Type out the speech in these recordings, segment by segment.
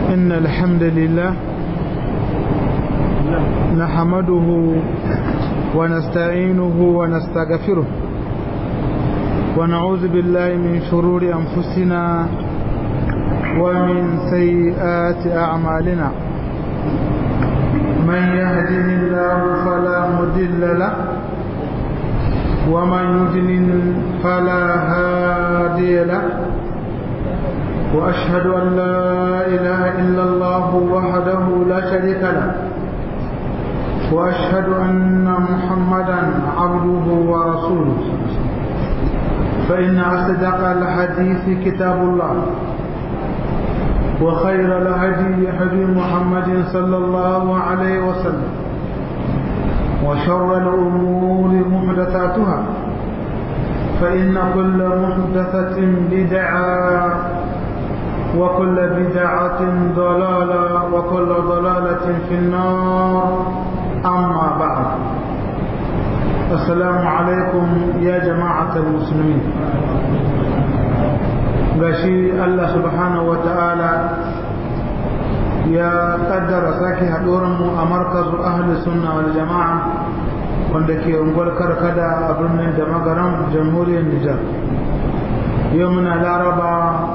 إن الحمد لله نحمده ونستعينه ونستغفره ونعوذ بالله من شرور أنفسنا ومن سيئات أعمالنا من يهده الله فلا مضل له ومن يضلل فلا هادي له وأشهد أن لا إله إلا الله وحده لا شريك له وأشهد أن محمدا عبده ورسوله فإن أصدق الحديث كتاب الله وخير الهدي هدي محمد صلى الله عليه وسلم وشر الأمور محدثاتها فإن كل محدثة بدعة وكل بدعة ضلالة وكل ضلالة في النار أما بعد السلام عليكم يا جماعة المسلمين gashi Allah subhanahu wa ta'ala ya kaddara sake mu a markazu ahli sunna wal jama'a wanda ke unguwar karkada a birnin da magaran jamhuriyar Nijar yau muna laraba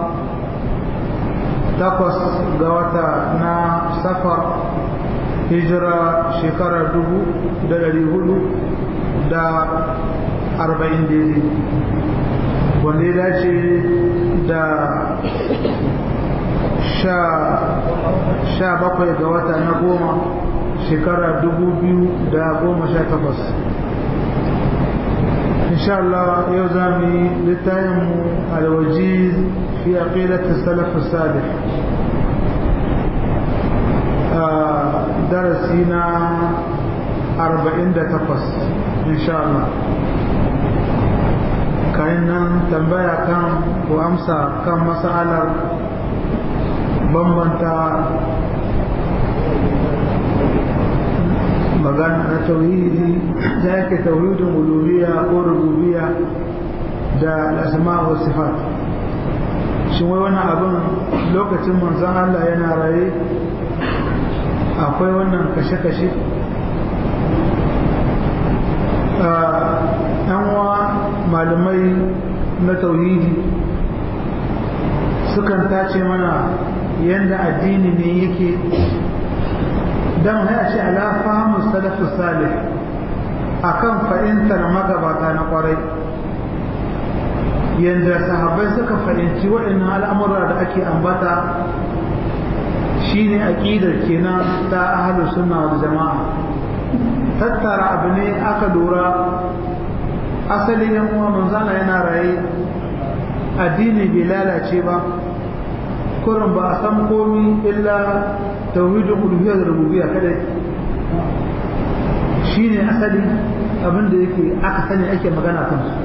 takwas ga wata na safar hijira shekarar dubu da dari hudu da arba'in daidai wanda ya dace da sha bakwai ga wata na goma shekara dubu biyu da goma sha takwas insha Allah yau za mu yi littafinmu alwajiz fi aqidatis salaf salih darasi na 48 insha Allah kayan nan tambaya kan ko amsa kan masalar bambanta magana na tauhidi da yake tauhidin uluhiyya ko rububiyya da asma wa sifat shin wai wannan abin lokacin manzon Allah yana raye akwai wannan kashe-kashe wa malamai na tauhidi sukan tace mana yadda addini ne yake don haya ce ala fahimu salafu salih akan fahimtar magabata na kwarai yadda sahabbai suka fahimci waɗannan al'amura da ake ambata shine aqidar kenan ta ahlus sunna wal jamaa tattara abu ne aka lura asali yan uwa manzana yana raye addini bai lalace ba kurin ba a san komi illa tauhidul uluhiyya da rububiyya kadai shine asali abin da yake aka sani ake magana kan su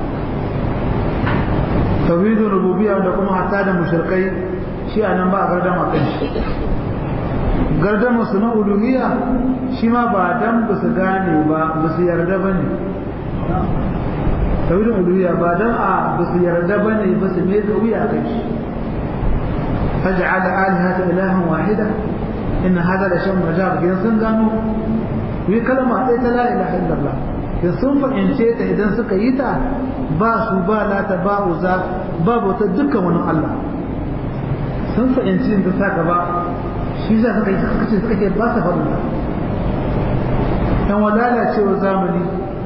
tauhidul rububiyya da kuma hatta da mushrikai shi anan ba a gardama kan shi gardama su na uluhiyya shi ma ba dan ba su gane ba ba su yarda ba ne tauhidin uluhiyya ba dan a ba su yarda ba ne ba su mai wuya kai shi faj'al alihata ilahan wahida inna hada la shan majab idan sun gano yi kalma ɗaya ta la ilaha illallah da sun fahimce ta idan suka yi ta ba su ba lata ba uza ba bauta dukkan wani Allah sun fahimci da sa gaba shi za suka yi suka ce suka ce ba sa faɗin ta yan wadala cewa zamani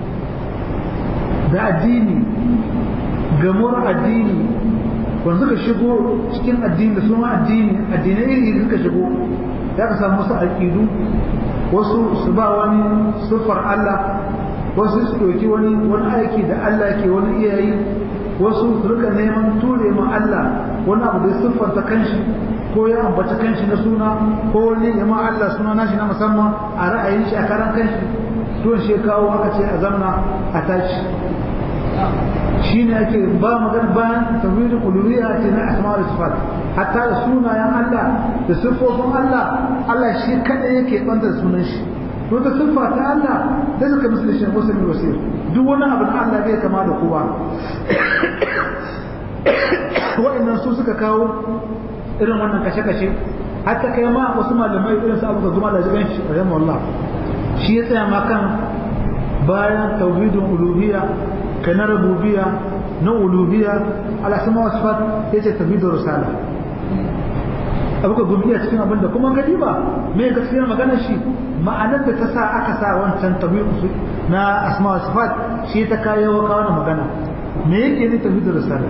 da addini gamuwar addini wanda suka shigo cikin addini da suna addini addinai iri suka shigo ya ka samu wasu aƙidu wasu su ba wani siffar Allah wasu su ɗauki wani wani aiki da Allah ke wani iyayi wasu su rika neman ture ma Allah wani abu da siffanta kanshi ko ya ambata kanshi na suna ko wani ya ma Allah suna nashi na musamman a ra'ayin shi a karan kanshi don shi kawo aka ce a zamna a tashi shine ake ba magana bayan tawhidul uluhiyya ce na asma da sifat hatta da sunayen Allah da siffofin Allah Allah shi kada yake banda sunan shi to da siffa ta Allah da suka misali shi wasu ne wasir duk wani abu da Allah bai kama da kowa wa'annan su suka kawo irin wannan kashe-kashe hatta kai ma wasu malamai irin su abu zuma da jiran shi rahimahullah shi ya tsaya ma kan bayan tauhidin uluhiyya kai na rububiyya na uluhiyya ala sama wasu fat ya ce tauhidin risala abu ka gumi cikin abin da kuma gadi ba me gaskiyar maganar shi ma'anar da ta sa aka sa wancan tauhidin na asma wa sifat shi ta kayo kawo na magana me yake ne tauhidin risala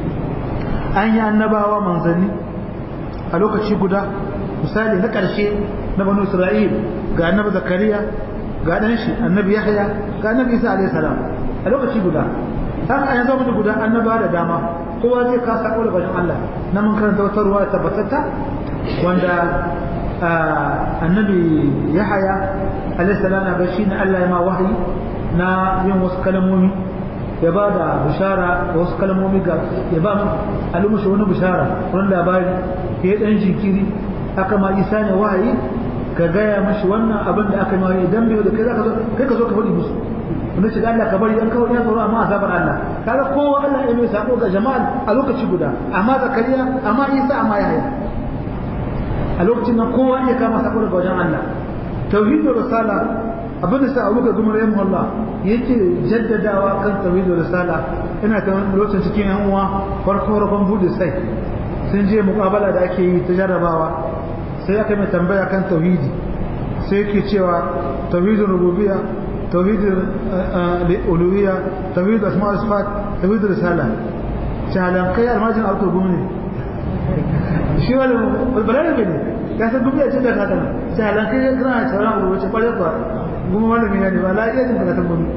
an yi annabawa manzanni a lokaci guda misali na ƙarshe na banu isra'il ga annabi zakariya ga ɗan shi annabi yahya ga annabi isa alayhi salam a lokaci guda haka a yanzu mutu guda annaba da dama kowa zai ka sako da bayan Allah na mun karanta wata ruwa tabbatatta wanda annabi yahya alayhi salam na bashi na Allah ya ma wahayi na yin wasu kalmomi ya ba da bishara da wasu kalmomi ga ya ba alumushi wani bishara wani labari ya yi ɗan jinkiri aka ma isa ne wahayi ka gaya mashi wannan abin da aka yi wahayi idan bai da kai ka zo kai ka zo ka faɗi musu wanda shiga Allah ka bari an kawai ya tsoro amma azabar Allah kaga kowa Allah ya mai sako ga jama'a a lokaci guda amma zakariya amma isa amma yahaya a lokacin nan kowa ya kama sako daga wajen Allah tauhidul risala abin da sa abu ga gumar yamma Allah yake jaddadawa kan tauhidul risala ina ta lokacin cikin yan uwa farko farkon bude sai sun je muƙabala da ake yi ta jarrabawa sai aka mai tambaya kan tauhidi sai yake cewa tauhidul rububiyya tauhidul uluhiyya tauhidul asma wa sifat tauhidul risala shahalan kai almajin alkur gumi shi wani balarabe ne ya san gumi a cikin da haka shahalan kai kana shahalan rubuce kwarai kwa gumi malami ne ba la iya jin karatun gumi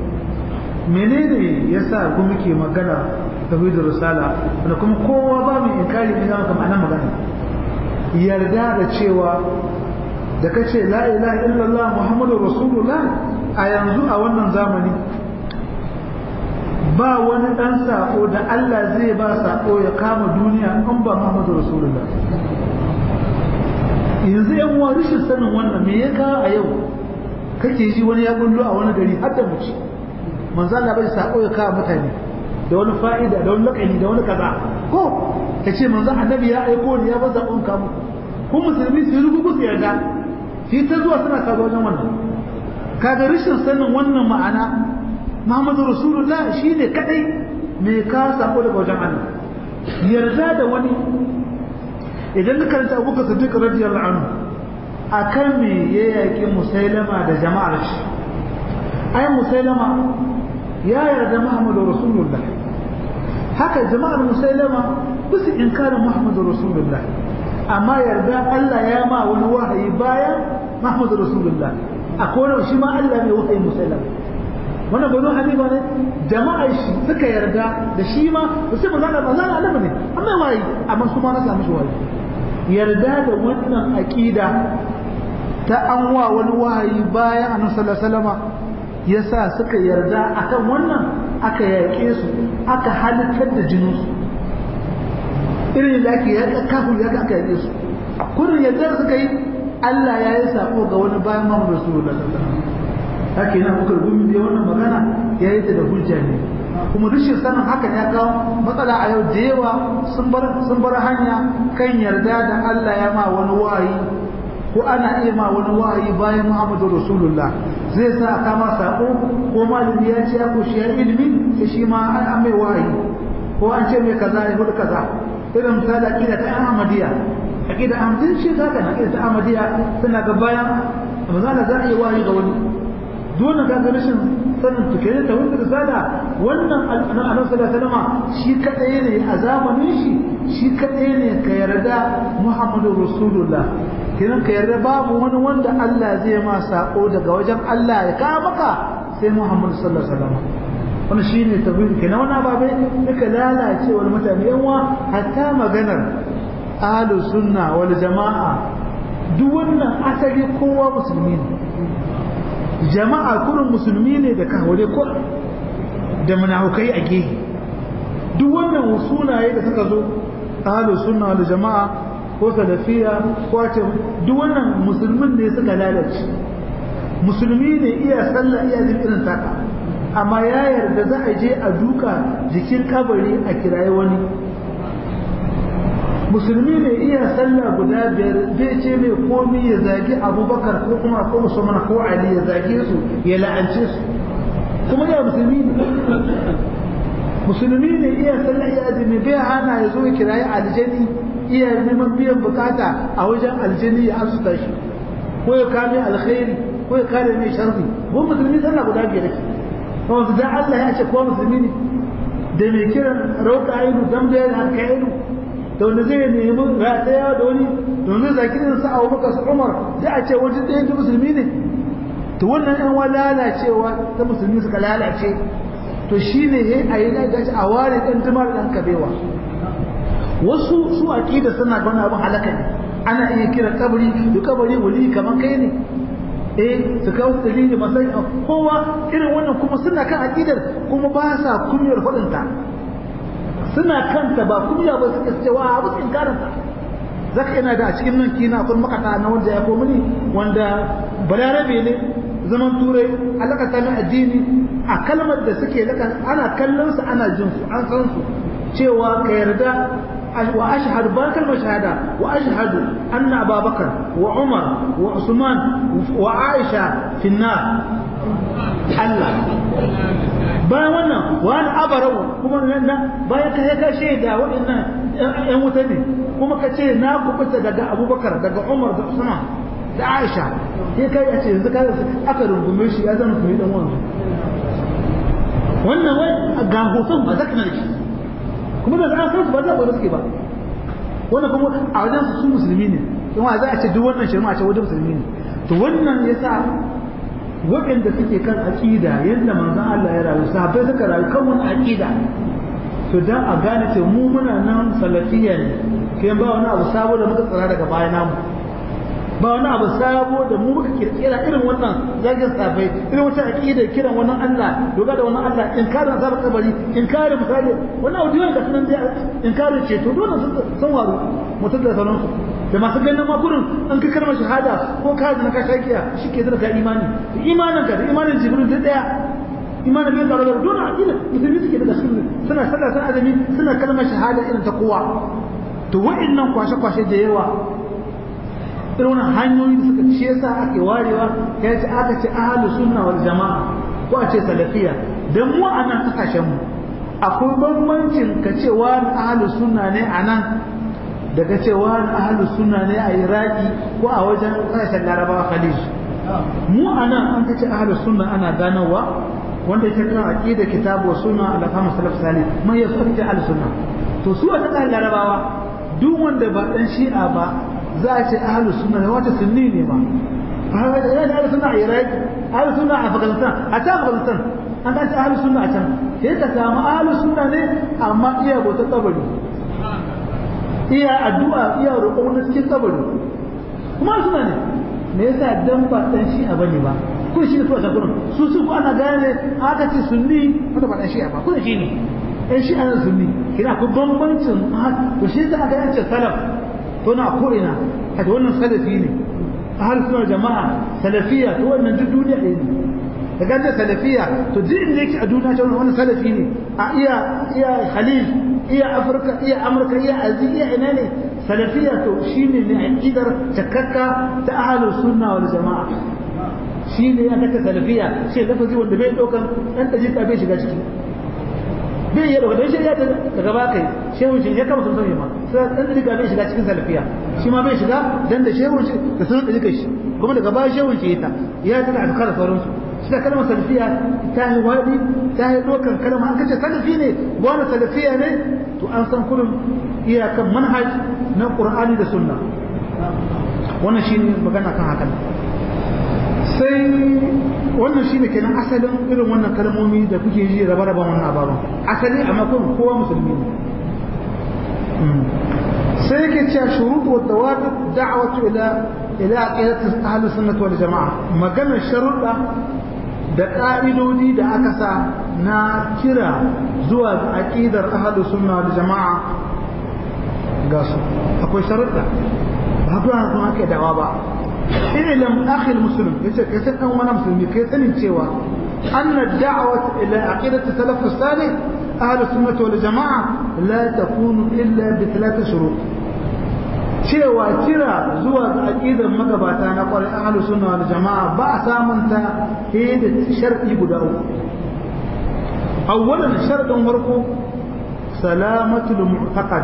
menene yasa gumi ke magana tauhidul risala da kuma kowa ba mu inkari ne zama kamar nan magana yarda da cewa da kace la ilaha illallah muhammadur rasulullah a yanzu a wannan zamani ba wani dan sako da Allah zai ba sako ya kama duniya in ba muhammadur rasulullah yanzu yan uwa rashin sanin wannan me ya kawo a yau kake ji wani ya bullo a wani gari har da muci manzo Allah bai sako ya kawo mutane da wani fa'ida da wani lakani da wani kaza ko ka ce manzo annabi ya aiko ni ya ba zaɓon ka muku ko musulmi su rubu su yarda shi ta zuwa suna kawo wajen wannan kaga rashin sanin wannan ma'ana Muhammadu Rasulullah shine kadai mai ka sako daga wajen Allah yarda da wani idan ka karanta Abu Bakar Siddiq radiyallahu anhu akan me ya yaki Musailama da jama'ar shi ai Musailama ya yarda Muhammadu Rasulullah haka jama'ar Musailama bisu inkarin Muhammadu Rasulullah amma yarda Allah ya ma wani wahayi bayan Muhammadu Rasulullah akwai shi ma Allah mai wahayi Musailama wannan banu hanifa ne jama'ar shi suka yarda da shi ma ba sai manzo Allah manzo Allah ne amma wahayi amma su ma na samu shi wahayi yarda da wannan aqida ta an wa wani wahayi bayan Annabi sallallahu alaihi wasallam yasa suka yarda akan wannan aka yaƙe su aka halittar da jininsu irin da ake yaƙa kafin ya aka yaƙe su kurin yadda suka yi Allah ya yi sako ga wani bayan Muhammadu Rasulullah haka yana muka gumi da wannan magana ya yi ta da hujja ne kuma rashin sanin hakan ya kawo matsala a yau da yawa sun bar sun bar hanya kan yarda da Allah ya ma wani wahayi ko ana iya ma wani wahayi bayan Muhammadu Rasulullah zai sa kama sako ko malami ya ce ko shi ilimi sai shi ma an mai wahayi ko an ce mai kaza ya hudu kaza irin misali aqida ta Ahmadiyya aqida Ahmadiyya shi ta kana aqida ta Ahmadiyya tana ga bayan misali za a yi wahayi ga wani dole ga ga rashin sanin tukai ta wanda risala wannan annabi sallallahu alaihi wasallam shi kadai ne a zamanin shi shi kadai ne ka yarda Muhammadu Rasulullah kiran ka yarda babu wani wanda Allah zai ma sako daga wajen Allah ya kawo maka sai Muhammad sallallahu alaihi wasallam wannan shine tauhid kenan wannan babe duka lalace wani mutane yanwa hatta maganar ahlus sunna wal jamaa duk wannan asali kowa musulmi ne jama'a kurin musulmi ne da kawale ko da munafukai a gehe duk wannan sunaye da suka zo ahlus sunna wal jamaa ko salafiya ko ce duk wannan musulmin ne suka lalace musulmi ne iya sallah iya jin irin taka amma ya yarda za a je a duka jikin kabari a kiraye wani musulmi ne iya sallah guda biyar zai ce mai komi ya zagi abubakar ko kuma ko musamman ko ali ya zage su ya la'ance su kuma ya musulmi ne musulmi ne iya sallah iya azumi bai hana ya zo ya kirayi aljani iya neman biyan bukata a wajen aljani ya asusta shi ko ya kame alkhairi ko ya kare mai sharri ko musulmi sallah guda biyar ce kuma da Allah ya ce ko musulmi ne da mai kiran rauka ainu dam da yana kai ainu da wanda zai nemi rataya da wani da wanda zakirin sa Abu Bakar su Umar sai a ce wajen ɗaya da musulmi ne to wannan ɗan wa lalacewa ta musulmi suka lalace to shine he a yi gashi a ware ɗan jimar ɗan kabewa wasu su aqida suna ga wani abin halaka ne ana iya kira kabari da kabari wali kamar kai ne eh su kawo dalili masai kowa irin wannan kuma suna kan aqidar kuma ba sa kunyar faɗinta suna kanta ba kunya ba suka cewa a musu inkaranta zaka yana da a cikin nan kina kun makata na wanda ya komuni wanda balarabe ne zaman turai alaka ta mai addini a kalmar da suke laka ana kallon su ana jin su an san su cewa ka yarda wa ashhadu ba kalmar shahada wa ashhadu anna ababakar wa umar wa usman wa aisha fi nar Allah bayan wannan wani abarau kuma na bayan ka ka shaida waɗannan ƴan wuta ne kuma ka ce na kubuta daga abubakar daga umar da usman da aisha sai kai a ce yanzu ka aka rungume shi ya zama kuma dan wanzu wannan wai ga hoton ba zaka nake kuma da an san su ba za ku suke ba wannan kuma a wajen su musulmi ne kuma za a ce duk wannan shirma a ce wajen musulmi ne to wannan yasa waɗanda suke kan aƙida yadda manzon Allah ya rayu sahabbai suka rayu kan wani aƙida to dan a gane ce mu muna nan salafiyya ne kai ba wani abu sabo da muka tsara daga baya namu ba wani abu sabo da mu muka kirkira irin wannan zagin sahabbai irin wata aƙida kiran wani Allah doga da wani Allah in kare azabar kabari in kare misali wannan audiyon da sunan dai in kare ceto dole sun waru mutum da sauransu da masu ganin makurin an ka kalmar shahada ko ka na ka shakiya shi ke zira ka imani da imanin ka da imanin jibril duk daya imanin bai tsaro da dole aqida musulmi suke da sunni suna sallah sun azumi suna kalmar shahada irin ta kowa to wa'annan kwashe kwashe da yawa irin wannan hanyoyi da suka ce yasa ake warewa ya ce aka ce ahlus sunna wal jamaa ko a ce salafiya dan mu a nan kasashen mu akwai bambancin ka ce wani ahlus sunna ne a nan daga cewa ahlu sunna ne a iraki ko a wajen kasashen larabawa khalij mu anan an kace ahlu sunna ana ganowa wanda yake kan aqida kitabu sunna ala fahmi salaf salih man yasabta ahlu sunna to su a kan larabawa duk wanda ba dan shi'a ba za a ce ahlu sunna ne wata sunni ne ba haka da ahlu sunna a iraki ahlu sunna a afghanistan a ta afghanistan an kace ahlu sunna a can sai ka samu ahlu sunna ne amma iya bautar kabari iya addu'a iya roƙo wani cikin kabari kuma suna ne me yasa dan ba dan shi a bane ba ko shi ne to ta gurin su su ko ana gane aka ce sunni wanda ba dan shi ba ko shi ne dan shi ana sunni kina ko bambancin to shi yasa aka yace salaf to na ko ina haka wannan salafi ne ahal sunna jama'a salafiya to wannan duk duniya ɗaya ne da ganta salafiya to duk inda yake a duniya ta wannan salafi ne a iya iya khalil iya afirka iya amurka iya azi iya ina ne salafiya to shine ne aqidar takakka ta ahlus sunna wal jamaa shine ya kaka salafiya sai lafazi wanda bai daukan dan tajika bai shiga ciki bai yi da shi ya daga ba kai shehu shi ya kama sun sani ma sai dan tajika bai shiga cikin salafiya shi ma bai shiga dan da shehu shi da sun tajika shi kuma daga ba shehu shi ta ya ta azkar sauransu shi da kalmar salafiya ta yi wadi ta yi dokan kalma an kace salafi ne wani salafiya ne to an san kullum iyakan manhaj na qur'ani da sunna wannan shine magana kan hakan sai wannan shine kenan asalin irin wannan kalmomi da kuke ji raba-raban wannan ababan asali amma kun kowa musulmi ne sai yake cewa shuruɗu wa dawabit da'watu ila ila aqidati ahlus sunnah wal jamaa maganar sharuɗa da ƙa'idodi da aka sa na kira zuwa ga aƙidar ahadu sunna da jama'a ga su akwai sharuɗa ba haka yana kuma ake dawa ba ilim akhil muslim yace kai sai dan wani musulmi kai sanin cewa anna da'wat ila aqidati salaf salih ahlu sunnah wal jama'a la takunu illa bi thalath shurut cewa kira zuwa ga aqidar magabata na kwarai ahlus sunna wal jama'a ba a samun ta da shar'i guda uku awwalan sharadin farko salamatul mu'taqad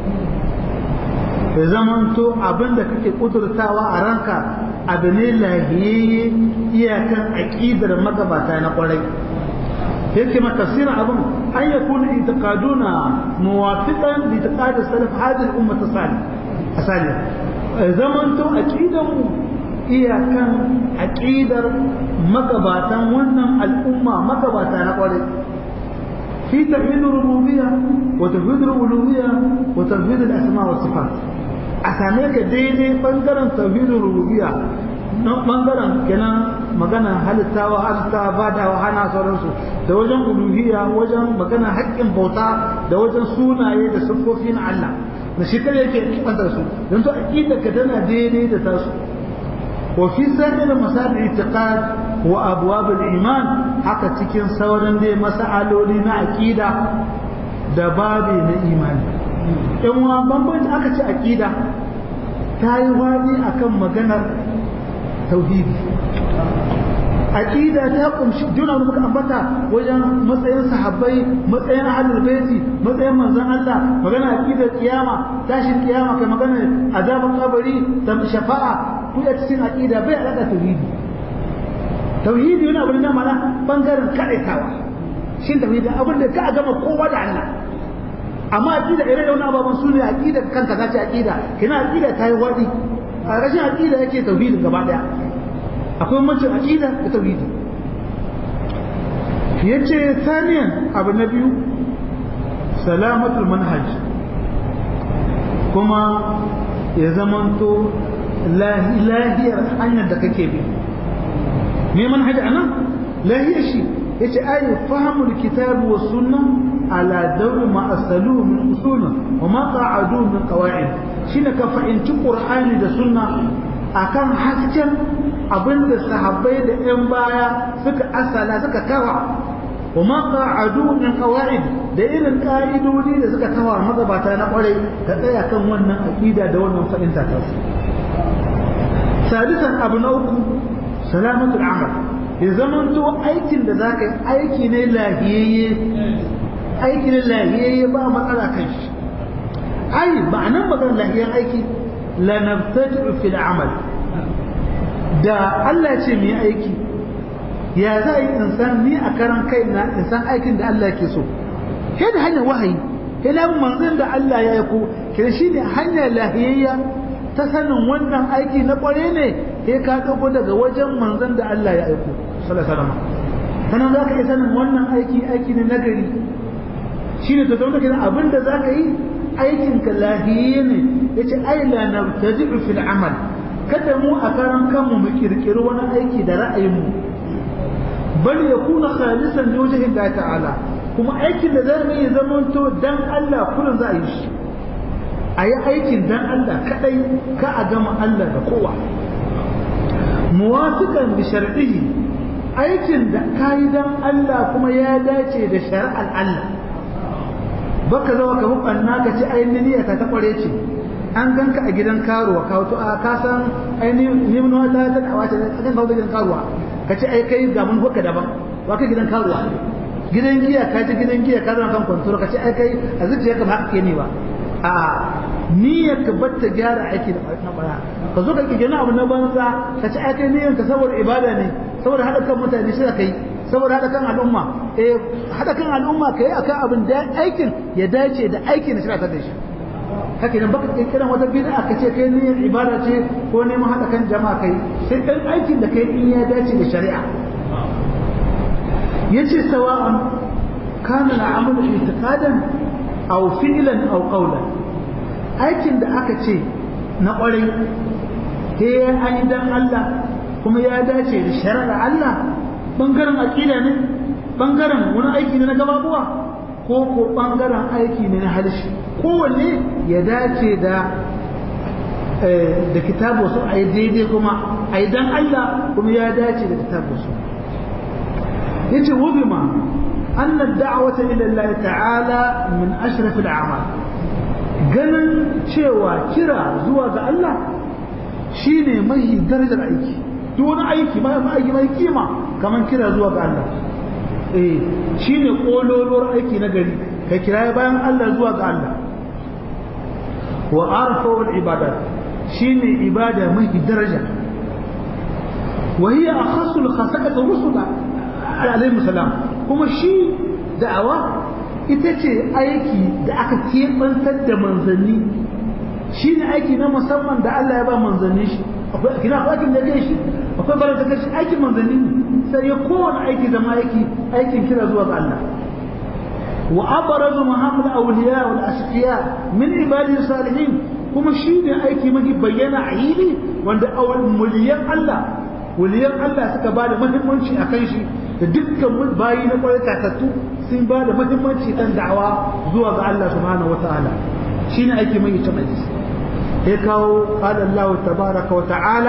ya zamanto abinda kake kudurtawa a ranka abu ne lahiyayye iyakan aqidar magabata na kwarai yake ma tafsirin abin an yakuna itiqaduna muwafiqan li itiqad salaf hadhihi al-ummah as-salih asali zaman to aqidan mu iyakan aqidar magabatan wannan al'umma magabata na kware fi tauhid rububiyya wa tauhid uluhiyya wa tauhid al-asma wa sifat a same ka daidai bangaren tauhid rububiyya nan bangaren kenan magana halittawa halitta badawa hana sauransu da wajen uluhiyya wajen magana haƙƙin bauta da wajen sunaye da siffofi na Allah da shi kare yake kibantar su don to aqida ka tana daidai da tasu wa fi sa'ir masal i'tiqad wa abwab al-iman haka cikin sauran dai masaloli na aqida da babi na imani in wa bambanci aka ce aqida ta yi wani akan maganar tauhidi aqida ta kumshi juna da muka ambata wajen matsayin sahabbai matsayin ahlul baiti matsayin manzon Allah magana aqidar kiyama tashin kiyama kai magana azaban kabari da shafa'a ku ya cikin aqida bai alaka tauhidi tauhidi yana abin da mana bangaren kadaitawa shin tauhidi abin da ka gama kowa da Allah amma aqida irin da wani ababan sune aqida kanka zace aqida kina aqida ta yi wadi a rashin aqida yake tauhidin gaba daya akwai mancin aqida da tauhidi yace thaniyan abu na biyu salamatul manhaj kuma ya zamanto lahiyar hanyar da kake bi me manhaj anan lahiyar shi yace ayi fahimul kitab wa sunna ala dawr ma asaluhu min usul wa ma qa'adu min qawaid shine ka fahimci qur'ani da sunna akan hasken abinda sahabbai da yan baya suka asala suka kawa wa ma qa'adu min qawaid da irin ka'idodi da suka kawa magabata na kwarai ka tsaya kan wannan aqida da wannan fadinta ta su sadisan abu na uku salamatul amal ya zamanto aikin da za ka yi aiki ne lahiyayye aiki ne lahiyayye ba matsala kan shi ai ma'anan maganar lahiyayyen aiki la nabtadi'u fil amal da Allah ce mu yi aiki ya za yi insan ni a karan kaina insan aikin da Allah ke so kai da hanyar wahayi kai da manzon da Allah ya yi ko kai shine hanyar lahiyayya ta sanin wannan aiki na kware ne sai ka dauko daga wajen manzon da Allah ya aiko sallallahu alaihi wasallam sanan zaka iya sanin wannan aiki aiki ne nagari shine to zama kenan abin da zaka yi aikin ka lahiye ne yace ai la nabtadi'u fil amal kada mu a karan kanmu mu kirkiri wani aiki da ra'ayin mu bal yakuna khalisan li wajhi Allah ta'ala kuma aikin da zamu yi zamanto dan Allah kullun za a yi shi a yi aikin dan Allah kadai ka a gama Allah da kowa muwafiqan bi shar'ihi aikin da kayi dan Allah kuma ya dace da shari'ar Allah baka zama ka mubanna ka ci ainihin niyya ka ta kware ce an ganka a gidan karuwa ka wato a ka san ainihin neman wata ta dawa ce a kan kawo gidan karuwa ka ci ai kai ga mun hukka daban wa ka gidan karuwa gidan giya ka ci gidan giya ka zama kan kwantura ka ci ai kai a zuciya ka ba haka ke ne ba a niyyar ka batta gyara aiki da na bara ka zo ka kirkiri abu na banza ka ci aikai niyyar ka saboda ibada ne saboda haɗa kan mutane shi kai saboda haɗa kan al'umma eh haɗa kan al'umma kai akan abin da aikin ya dace da aikin da shi ta da shi haka idan baka kirkiran wata bid'a ka ce kai niyyar ibada ce ko neman haɗa kan jama'a kai sai dan aikin da kai in ya dace da shari'a yace sawa'an kana al'amalu i'tiqadan aw fi'lan aw qawlan aikin da aka ce na kwarai he an yi dan Allah kuma ya dace da shari'ar Allah bangaren aqida ne bangaren wani aiki ne na gababuwa ko ko bangaren aiki ne na halishi kowanne ya dace da da kitabu su a yi daidai kuma a yi dan Allah kuma ya dace da kitabu su yace wubima أن الدعوة إلى الله تعالى من أشرف الأعمال ganin cewa kira zuwa ga Allah shine mai darajar aiki duk wani aiki mai aiki mai kima kamar kira zuwa ga Allah eh shine kololuwar aiki na gari ka kira bayan Allah zuwa ga Allah wa arfa'ul ibadat shine ibada mai daraja wa hiya akhassul khasa'at rusula alaihi salam kuma shi da'awa ita ce aiki da aka kebantar da manzanni shine aiki na musamman da Allah ya ba manzanni shi akwai kina aikin da yake shi akwai bara da kashi aikin manzanni sai ya kowane aiki zama aiki aikin kira zuwa ga Allah وأبرز مهام الأولياء والأشقياء من عباده الصالحين kuma shi ne aiki mafi bayyana a yini wanda muliyan Allah waliyan Allah suka ba da mahimmanci a kan shi da dukkan bayi na kwarai tatattu sun ba da mahimmanci kan da'awa zuwa ga Allah subhanahu wa ta'ala shi ne aiki mai ita mai ya kawo qala Allah tabaraka wa ta'ala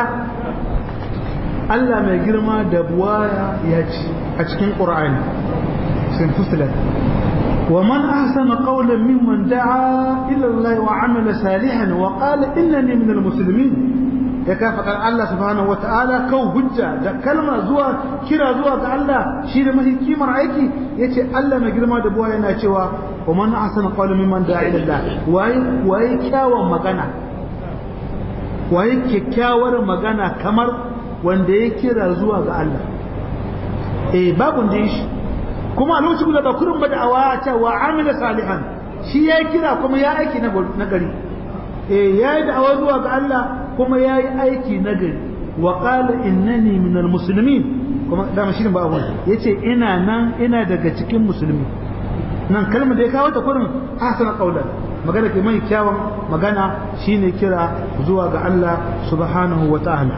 Allah mai girma da buwaya ya ci a cikin Qur'ani sun fusilat ومن أحسن قولا ممن دعا إلى الله وعمل صالحا وقال إنني من المسلمين ya kafa kan Allah subhanahu wata'ala kau hujja da kalma zuwa kira zuwa ga Allah shi da mahi kimar aiki yace Allah mai girma da buwa yana cewa wa man ahsana qawlan mimman da'a ila Allah waye waye kyawun magana waye kyakkyawar magana kamar wanda ya kira zuwa ga Allah eh babu da shi kuma a lokacin da ba kurin ba da'awa ta wa amila salihan shi ya kira kuma ya aiki na gari eh ya yi da'awa zuwa ga Allah kuma ya yi aiki na gari wa qala innani minal muslimin kuma dama shi ba abu yace ina nan ina daga cikin musulmi nan kalmar da ya kawo ta kurin hasana qaulan magana ke mai kyawun magana shine kira zuwa ga Allah subhanahu wa ta'ala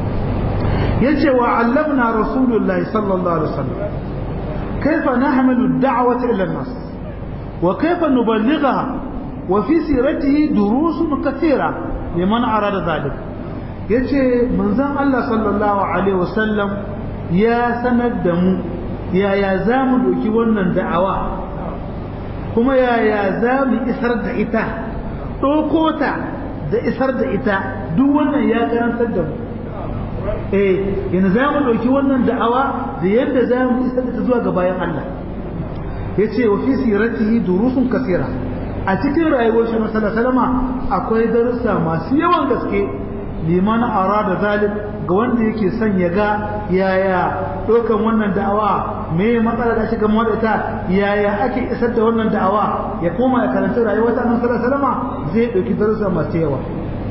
yace wa allamna rasulullahi sallallahu alaihi wasallam كيف نحمل الدعوة إلى الناس وكيف نبلغها وفي سيرته دروس كثيرة لمن أراد ذلك yace manzon Allah sallallahu alaihi wasallam ya sanar da mu yaya za mu doki wannan da'awa kuma yaya za mu isar da ita ɗauko ta da isar da ita duk wannan ya karantar da mu eh yanzu za mu ɗauki wannan da'awa da yadda za mu isar da ta zuwa ga bayan Allah ya ce wa fi siratihi durusun kasira a cikin rayuwar shi masala salama akwai darussa masu yawan gaske liman arada zalim ga wanda yake son ya ga yaya ɗaukan wannan da'awa me matsala da shiga mu ta yaya ake isar da wannan da'awa ya koma ya karanta rayuwar ta masala salama zai ɗauki darussa masu yawa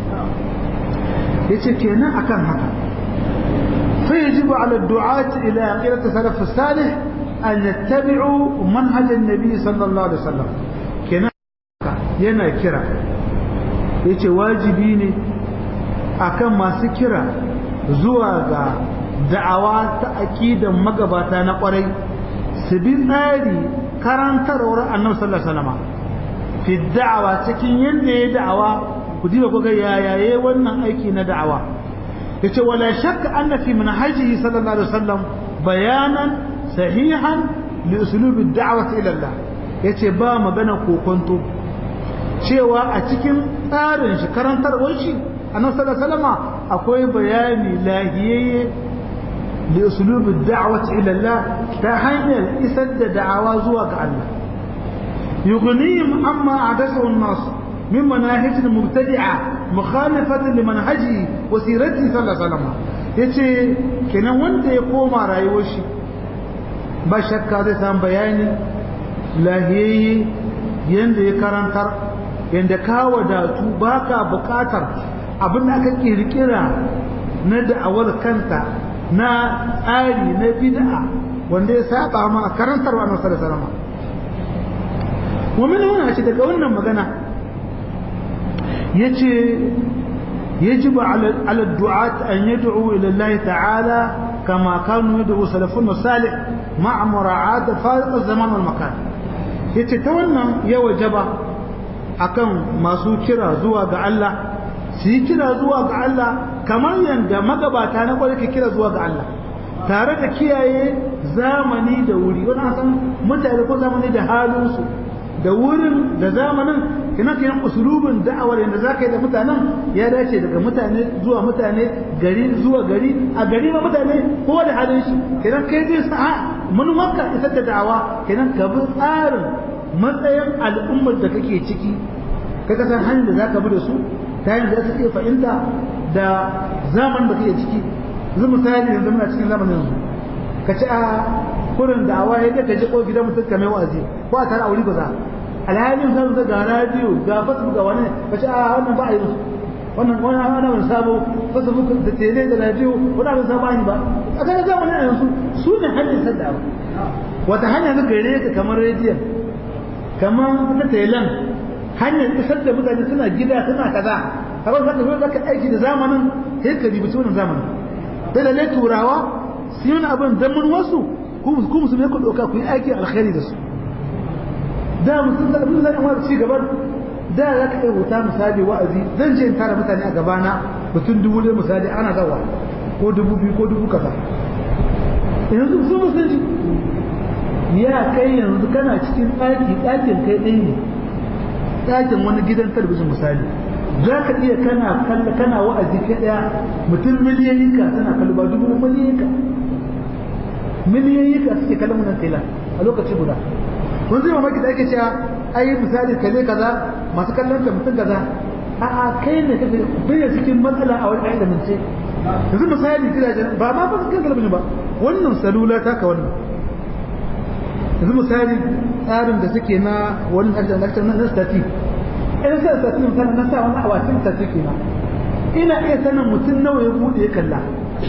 yace kenan akan haka فيجب على الدعاة إلى عقيدة السلف الصالح أن يتبعوا منهج النبي صلى الله عليه وسلم كنا yana kira yace wajibi ne akan masu kira zuwa ga da'awa ta aqidan magabata na kwarai su bi tsari karantarwar annabi sallallahu alaihi wasallam fi da'awa cikin yanda ya da'awa ku diba ku ga yayaye wannan aiki na da'awa yace wala shakka anna fi manhajihi sallallahu alaihi wasallam bayanan sahihan li usulub ad-da'wati ila Allah yace ba magana kokonto cewa a cikin tsarin shi karantarwar shi annabi sallallahu alaihi wasallam akwai bayani lahiyayye li usulub ad-da'wati ila Allah ta hanyar isar da da'awa zuwa ga Allah yughnihim amma adasahu an-nas من مناهج مبتدعة مخالفة لمنهجه وسيرته صلى الله عليه وسلم yace kenan wanda ya koma rayuwar shi ba shakka zai samu bayani lahiyayye yanda ya karantar yanda ka wadatu baka bukatar abin da aka kirkira na da'awar kanta na tsari na bid'a wanda ya saba ma karantar wa annabi sallallahu alaihi wasallam wa min huna ce daga wannan magana yace يجب على على الدعاة أن يدعوا إلى الله تعالى كما كانوا يدعوا سلفنا الصالح مع مراعاة فارق الزمان والمكان yace ta wannan ya wajaba akan masu kira zuwa ga Allah su yi kira zuwa ga Allah kamar yadda magabata na kwarai ke kira zuwa ga Allah tare da kiyaye zamani da wuri wani san mutane ko zamani da halinsu da wurin da zamanin ina kenan usulubin da'awar yanda zaka yi da mutanen ya dace daga mutane zuwa mutane gari zuwa gari a gari ma mutane kowa da halin shi kenan kai zai sa manumarka isar da da'awa kenan ka bi tsarin matsayin al'ummar da kake ciki ka san hanyar da zaka bi da su ta hanyar da za iya fahimta da zaman da kake ciki yanzu misali yanzu muna cikin zamanin yanzu ka ci a kurin da'awa ya ka je ko gidan mutum ka mai wa'azi ko a tare a wuri ba za alhalin zan ga radio ga facebook ga wani ka ce a wannan ba a yi musu wannan wani ana wani sabo facebook da tele da radio wani abin sabo ba a kan zamanin a yanzu su ne hanyar sadda ba wata hanya ta gare ka kamar rediyon kamar ta telan hanyar isar da mutane suna gida suna kaza kamar zaka zo zaka aiki da zamanin sai ka ribici wannan zamanin da da turawa su yi abin dan mun wasu ku musulmi ku doka ku yi aiki alkhairi da su da musulmi da abin da amma ci gaban da za ka yi wuta misali wa'azi zan je in tara mutane a gabana mutum dubu ɗaya misali ana zawa ko dubu biyu ko dubu kaza yanzu sun musulunci ya kai yanzu kana cikin ɗaki ɗakin kai ɗaya ne ɗakin wani gidan talabijin misali za ka iya kana kalla kana wa'azi kai ɗaya mutum miliyoyi ka tana kallo ba dubu miliyoyi ka miliyoyi ka suke kallon wannan tela a lokaci guda kun zai mamaki da ake cewa ai misali kalle kaza masu kallon ta mutum kaza a'a kai ne kake bai cikin matsala a wani ilimin ce yanzu misali gidajen ba ma fa cikin talabijin ba wannan salula ta ka wannan yanzu misali tsarin da suke na wani lakcin na stati ina sa stati misali na sa wani awatin stati ke na ina iya sanin mutum nawa ya bude ya kalla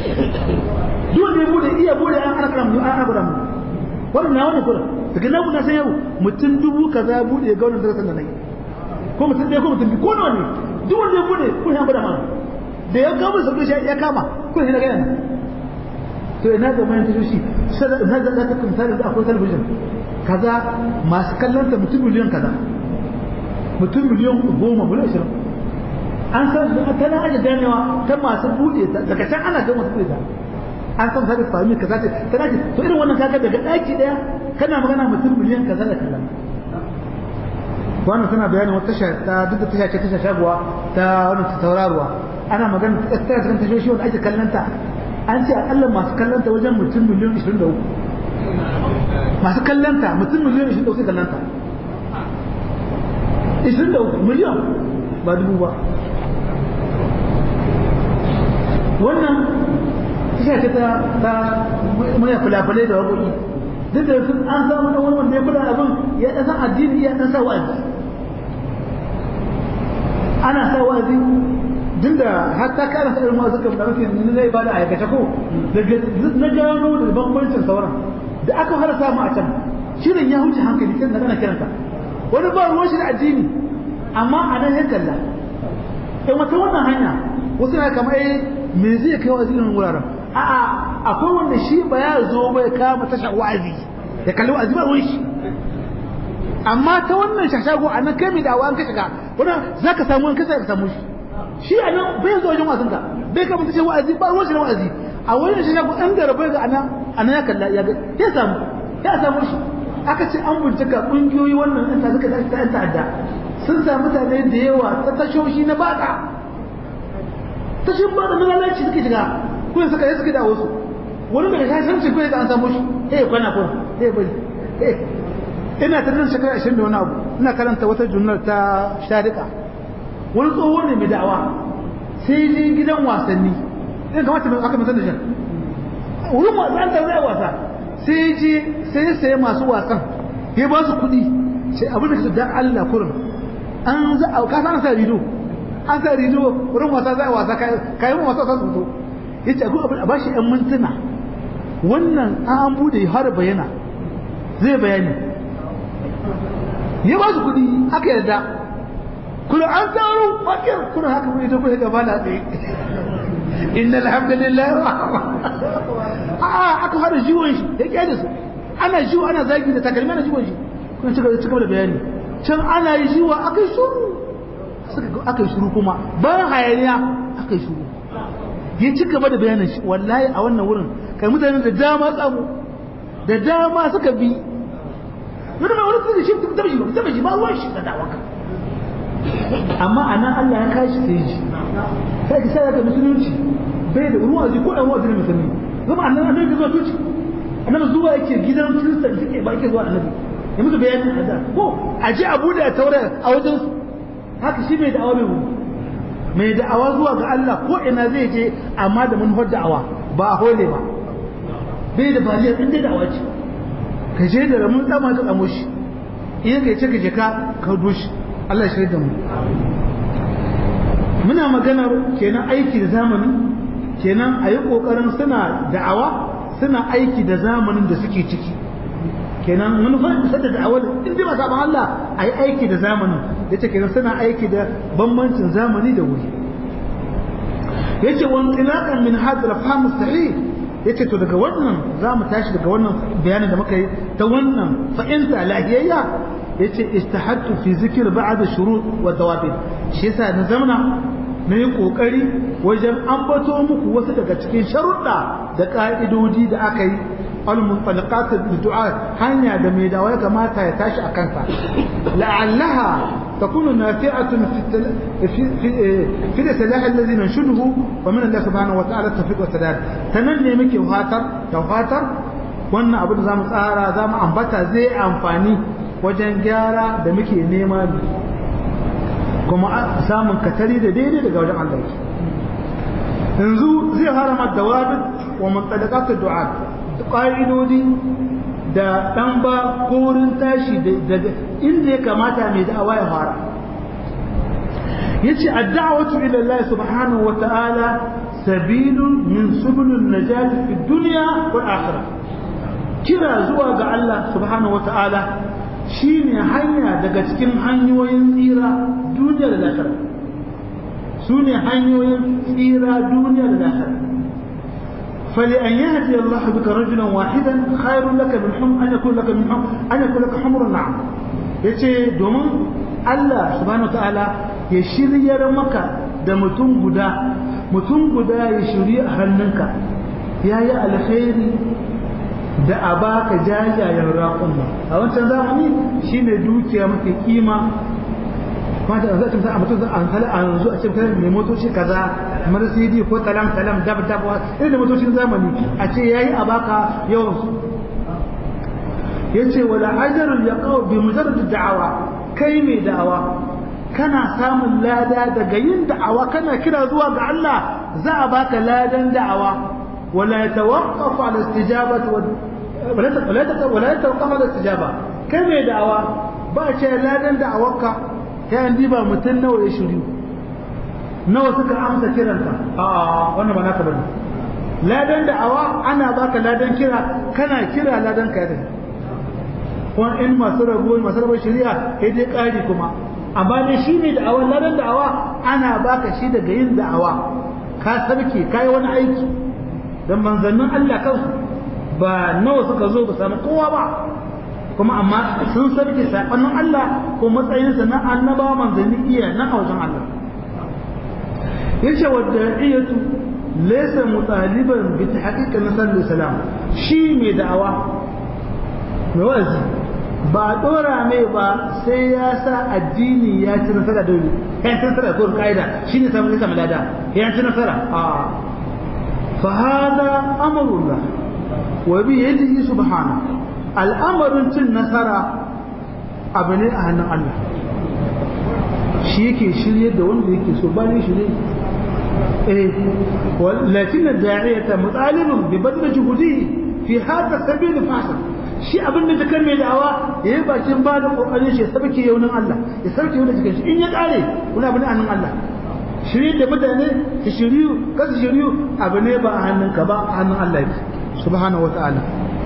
duk da ya bude iya bude an ana mu an abura mu wannan na wani kura daga nan na san yau mutum dubu kaza ya bude ga wannan darasin da nayi ko mutum ɗaya ko mutum biyu ko nawa ne duk wanda ya bude kun ya bada mana da ya kama sabon shi ya kama kun shi na gaya to ina ga mayan tashoshi na da ta misali da akwai talabijin kaza masu kallon ta mutum miliyan kaza mutum miliyan goma miliyan ashirin an san ta na aje ganewa ta masu buɗe ta daga can ana ga masu buɗe ta an san sai fahimi kaza ce tana ce to irin wannan kaga daga daki daya kana magana mutum miliyan kaza da kallon wannan tana bayanin wata tasha ta duk da tasha ce tasha shaguwa ta wannan tauraruwa ana magana ta tsaya cikin tashoshi wanda ake kallon ta an ce akalla masu kallon ta wajen mutum miliyan 23 masu kallon ta mutum miliyan 23 sai kallon ta 23 miliyan ba dubu ba wannan tasha ce ta ta mai fulafulai da waƙoƙi duk da sun an samu wani wanda ya kula abin ya ɗan san addini ya ɗan sa wa'azi ana sa wa'azi duk da har ta kana sa irin suka da mafi ni zai bada aikace ko daga na gano da bambancin sauran da aka fara samu a can shirin ya huce hankali sai da kana kiranta wani ba ruwan shi da addini amma a nan ya kalla in wata wannan hanya wasu na kamar eh me zai kai wa irin wuraren a'a akwai wanda shi ba ya zo bai kama tashar wa'azi ya kalli wa'azi ba ruwan shi amma ta wannan shashago a nan kai mai dawa an ka shiga wannan za ka samu an kasa ka samu shi shi a nan bai zo wajen wasan ka bai kama tashar wa'azi ba ruwan shi na wa'azi a wannan shashago an gara bai ga anan anan ya kalla ya ga ya samu ya samu shi aka ce an bincika kungiyoyi wannan ɗan ta suka ta ɗan ta'adda sun samu mutane da yawa ta tashoshi na baka tashin baka na lalaci suke shiga kuma suka yi suke da wasu wani daga shashen ce kuma an samu shi eh kwana kuma eh bari ina ta nan shekara ashirin da wani abu ina karanta wata junnar ta sharika wani tsoho ne mai da'awa sai je gidan wasanni in kamata aka musan da shan wurin wasa an zai wasa sai je sai ya sayi masu wasan ya ba su kuɗi sai abin da ka da Allah kurin an za a ka san sa rido an sa rido wurin wasa za a wasa kai mu wasa san su yace a ba shi ɗan mintuna wannan an bude har bayana zai bayani ya ba su kuɗi aka yarda kuma an taro fakir kuna haka mai tafi gaba na tsaye inna alhamdulillah a aka fara jiwon shi ya kyale su ana jiwo ana zagi da takalmi ana jiwon shi kuma cika cika da bayani can ana yi jiwa aka yi shuru aka yi shuru kuma bayan hayaniya aka yi shuru ya ci gaba da bayanin shi wallahi a wannan wurin kai mutane da dama tsamu da dama suka bi wani mai wani suka shi ta shi ta shi ba ruwan shi da dawaka amma a nan Allah ya kashi sai ji sai ki sai ga musulunci bai da ruwa ji ko dan wa'azi ne musulmi zama annan annabi zuwa tuci annabi zuwa yake gidan kristan suke ba yake zuwa annabi ya musu bayanin hada ko a je abu da taura a wajen su haka shi mai da'awa mai mai da'awa zuwa ga Allah ko ina zai je amma da manufar da'awa ba a hole ba bai da baliyar in dai da'awa ce ka je da ramun tsama ka tsamo shi iya ka ce ka je ka ka doshi Allah ya shirya da mu muna maganar kenan aiki da zamani kenan a yi ƙoƙarin suna da'awa suna aiki da zamanin da suke ciki kenan manufar isar da da'awar in dai masu abin Allah a yi aiki da zamanin da ce kenan suna aiki da bambancin zamani da wuri ya ce wani tsilakan min hadar fahimus sahih ya ce to daga wannan za mu tashi daga wannan bayanin da muka yi ta wannan fa'inta lahiyayya ya ce istahattu fi zikir ba'da shurut wa dawabin shi yasa na zamana na yi ƙoƙari wajen ambato muku wasu daga cikin sharuɗa da ƙa'idodi da aka yi al-munfalqat du'a hanya da mai dawa ya kamata ya tashi a kansa la'allaha takunu nafi'atun fi fi fi salah alladhi nanshuduhu wa min Allah subhanahu wa ta'ala tawfiq wa sadad tanan ne muke fatar da fatar wannan abu da zamu tsara zamu ambata zai amfani wajen gyara da muke nema kuma samun katari da daidai daga wajen Allah yanzu zai harama dawabit wa muntalaqat du'a ƙa'idodi da dan ba korin tashi daga inda ya kamata mai da'awa ya fara yace ad-da'watu ila Allah subhanahu wa ta'ala sabilun min subulun najati fi dunya wal akhirah kira zuwa ga Allah subhanahu wa ta'ala shi ne hanya daga cikin hanyoyin tsira duniya da lahira su ne hanyoyin tsira duniya da lahira fali an yi hadi Allah bika rajulan wahidan khairun laka min hum an yakun laka min hum an yakun laka humrun na'am yace domin Allah subhanahu ta'ala ya shiryar maka da mutum guda mutum guda ya shiri a hannunka yayi alkhairi da a baka jajayen raƙumma a wancan zamani shine dukiya mafi kima kuma da zai tunta a mutum an kala a yanzu a cikin mai motoci kaza marsidi ko talam talam dab dab irin da motocin zamani a ce yayi a baka yawan su yace wala ajrul yaqaw bi mujarrad da'awa kai mai da'awa kana samun lada daga yin da'awa kana kira zuwa ga Allah za a baka ladan da'awa ولا يتوقف على الاستجابة ولا ولا يتوقف على الاستجابة كم دعوة باشا لا دن دعوك كان ديبا متن نو يشريو نو سكا أمسا كيرانك آه وانا ما ناك بني لا دن دعوة أنا باك لا دن كيرا كنا كيرا لا دن كيرا وان إن ما سربوا ما سربوا الشريعة هدي قاعدة كما amma dai shi ne da'awa ladan da'awa ana baka shi daga yin da'awa ka sarki kai wani aiki dan manzannin Allah kansu ba nawa suka zo ba samu kowa ba kuma amma sun sarki sakonnin Allah ko matsayinsa na annabawa manzanni iya na wajen Allah yace wadda iyatu laysa mutaliban bi tahqiq nasar salam shi mai da'awa mai wazi ba dora mai ba sai ya sa addini ya ci nasara dole ya ci nasara ko kaida shine samu samu lada ya ci nasara a فهذا أمر الله وبيده سبحانه الأمر تن نصر أبناء أهل الله شيكي شريه da wanda yake so ba ne shirye eh lakin da'iyata mutalibun bi badl juhudi fi hada sabil fasil shi abin da kan mai da'awa yayi bakin ba da kokarin shi sabke yaunin Allah ya sarki yaunin cikin shi in ya kare kuna abin annan Allah shirye da mutane su shiryu ka su shiryu abu ne ba a hannunka ba a hannun Allah yake subhanahu wata'ala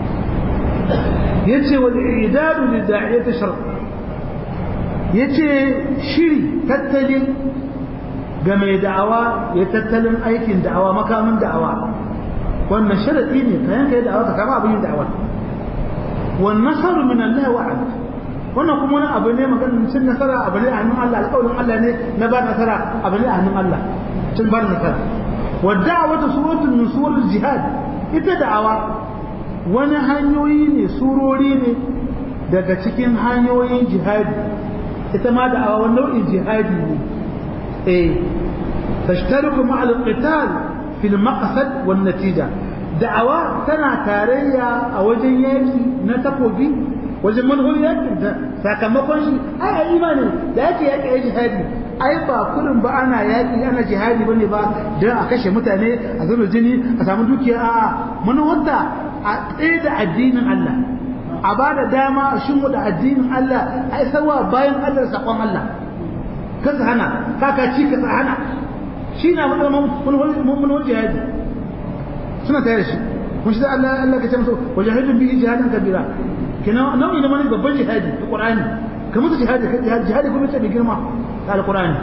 yace wal idadu li da'iyati shar yace shiri tattali ga mai da'awa ya tattalin aikin da'awa makamin da'awa wannan sharadi ne kayan kai da'awa ka kama abin da'awa wan nasaru min Allah wa'ad wannan kuma wani abu ne maganin cin nasara abu ne a hannun Allah alƙawarin Allah ne na ba nasara abu ne a hannun Allah cin ba nasara wadda wata suratul min suratul jihad ita da'awa wani hanyoyi ne surori ne daga cikin hanyoyin jihadi ita ma da'awa wani nau'in jihadi ne eh tashtariku ma'al qital fil maqsad wan natija da'awa tana tarayya a wajen yaki na takobi wajen manhaj yakin da sakamakon shi ai ai imani da yake yaki ai jihadi ai ba kullum ba ana yaki ana jihadi bane ba dan a kashe mutane a zuba jini a samu dukiya a'a manhaja a tsaye da addinin Allah a ba da dama a shin da addinin Allah a isarwa bayan Allah sakon Allah kasa hana kaka ci kasa hana shi na mun jihadi suna tare da shi mun shi da Allah Allah ka ce masa wajahidun bihi jihadan kabira kina nau'i na mani babban jihadi da Qur'ani kamar su jihadi jihadi kuma ce da girma da Al-Qur'ani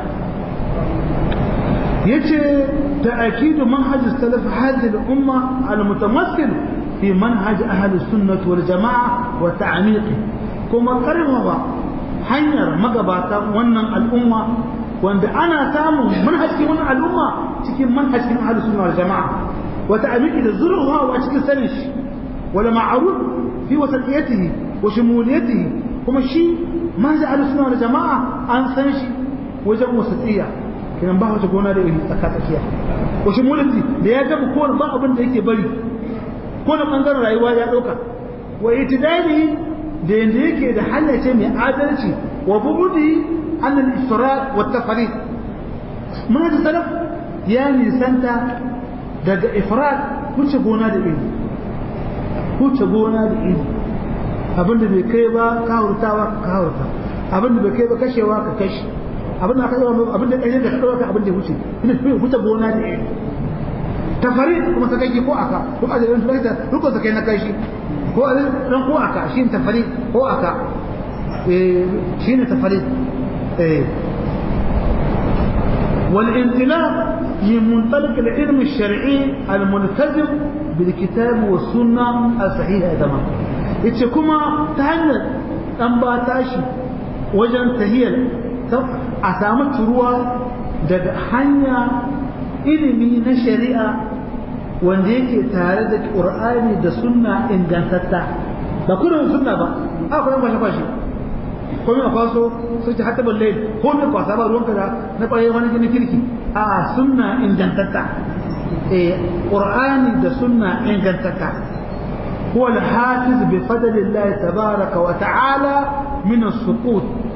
yace ta'kidu manhaj salaf hadhihi al-umma al-mutamassil fi manhaj ahli sunnah wal jamaa wa ta'miqi kuma karfafa hanyar magabata wannan al'umma wanda ana samun manhajin wannan al'umma cikin manhajin ahli sunnah wal jamaa wa ta'miqi da zurwa wa cikin sanin shi wala ma'ruf fi wasatiyatihi wa shumuliyatihi kuma shi manhaj ahli sunnah wal jamaa an san shi wajen wasatiyya kinan ba wata gona da iri tsaka tsakiya ko shi mulki da ya gaba ko ba abin da yake bari ko da bangaren rayuwa ya dauka wa itidali da yanda yake da halace mai adalci wa bubudi an al-ifrat wa tafrid manhaj salaf ya nisanta daga ifrat wuce gona da iri wuce gona da iri abinda bai kai ba ka hurtawa ka hurta abinda bai kai ba kashewa ka kashe abin da aka yi abin da ɗaya da ɗaura ka abin da wuce ina fi wuce gona da ɗaya tafari kuma ta kai ko aka ko a jirin turai da rukun sa kai na kai shi ko a ran ko aka shi ne tafari ko aka shi ne tafari والانطلاق من منطلق العلم الشرعي الملتزم بالكتاب والسنة الصحيحة تمام يتشكما تهنى أنباتاشي وجن تهيل a samu turuwa daga hanya ilimi na shari'a wanda yake tare da ƙur'ani da sunna ingantatta ba kurin sunna ba a kuma kwashe kwashe ko mai kwaso sun ci hatta balle ko mai kwasa ba ruwanka da na ƙwaye wani gini kirki a sunna ingantatta eh ƙur'ani da sunna ingantatta هو الحافظ بفضل الله تبارك وتعالى من السقوط